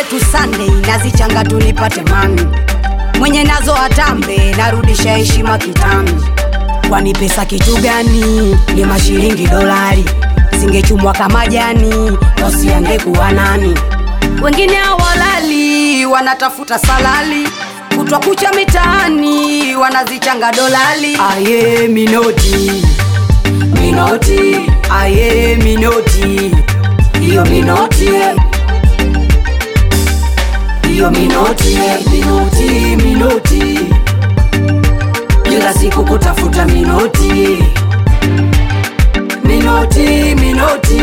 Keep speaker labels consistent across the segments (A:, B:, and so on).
A: tu Sunday nazichanga tunipate mami mwenye nazo atambe narudisha heshima kitami kwani pesa kitu gani ni mashilingi dolari zingechumwa kama jani wasiangekuwa nani wengine hawalali wanatafuta salali kutwa kucha mitaani wanazichanga dolali aye minoti minoti aye minoti hiyo minoti eh. hiyo minoti eh, minoti minoti kila siku kutafuta minoti minoti minoti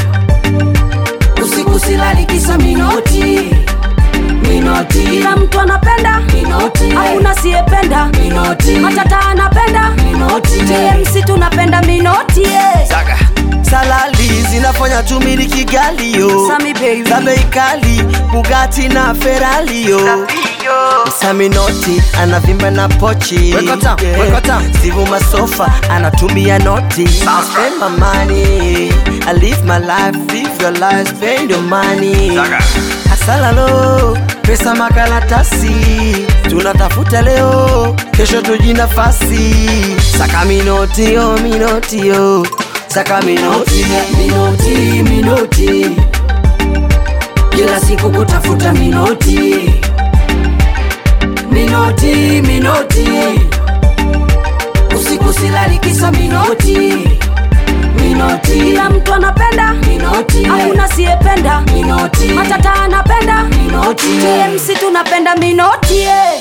A: usiku silali kisa minoti minoti
B: kila mtu anapenda
A: minoti
B: hakuna siyependa
A: minoti
B: matata anapenda
A: minoti
B: tmc tunapenda minoti eh.
C: Zaga. salali zinafanya tumiliki galio
B: Sami baby.
C: za bei kali bugati na feralio saminoti anavimba na pochi
D: Wekota, wekota.
C: sivu masofa anatumia noti I spend my money I live my life live your life spend your money asalalo pesa makaratasi tunatafuta leo kesho tuji nafasi saka minotio minotio saka minoti
A: minoti minoti kila siku kutafuta minoti minoti minoti usiku silali kisa minoti minoti
B: kila mtu anapenda
A: minoti
B: hakuna siyependa
A: minoti
B: matata anapenda
A: minoti
B: tmc tunapenda minoti eh.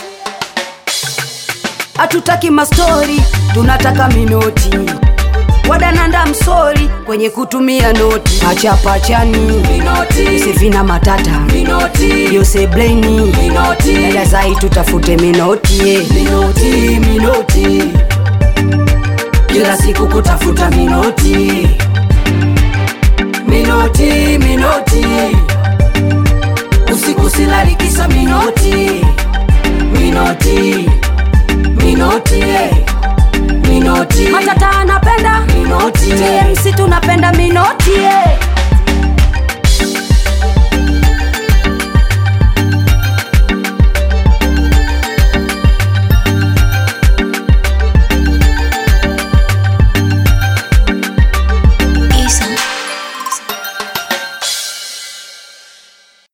A: hatutaki mastori tunataka minoti wadananda msori kwenye kutumia noti pachapachani isivina matata yose bleni dada zai tutafute minoti eh. minoti minoti kila siku kutafuta minoti minoti minoti usiku silali kisa minoti minoti minoti eh. minoti
B: matata anapenda
A: minoti eh.
B: tmc tunapenda minoti eh.